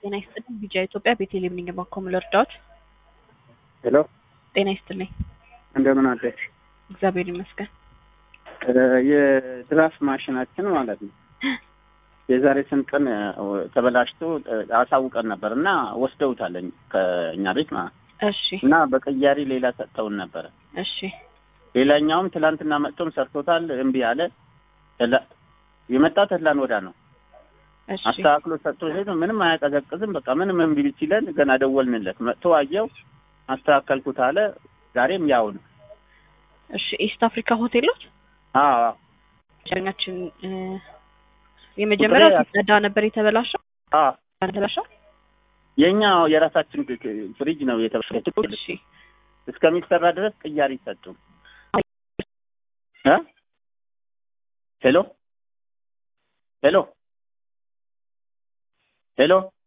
ጤና ይስጥልኝ። ቢጃ ኢትዮጵያ ቤቴሌም ነኝ። ባኮም ልርዳዎት? ሄሎ ጤና ይስጥልኝ። እንደምን አለች? እግዚአብሔር ይመስገን። የድራፍት ማሽናችን ማለት ነው የዛሬ ስንት ቀን ተበላሽቶ አሳውቀን ነበር እና ወስደውታለኝ ከእኛ ቤት ማለት እሺ እና በቀያሪ ሌላ ሰጥተውን ነበረ። እሺ ሌላኛውም ትላንትና መጥቶም ሰርቶታል። እምቢ አለ። ተላ- የመጣ ተድላን ወዳ ነው እሺ አስተካክሎ ሰጥቶ ሄዶ ምንም አያቀዘቅዝም። በቃ ምንም እምቢ ሲለን ገና ደወልንለት። መጥቶ አየው፣ አስተካከልኩት አለ። ዛሬም ያው ነው። እሺ ኢስት አፍሪካ ሆቴሎች አዎ አዎ ሸኛችን የመጀመሪያው ቁጥሬ- ሲጸዳ ነበር የተበላሸው አዎ ተበላሸው። የኛ የራሳችን ግ- ግ- ፍሪጅ ነው የተበላሸው። እሺ እስከሚሰራ ድረስ ቅያሪ ሰጡ። እ ሄሎ ሄሎ ሄሎ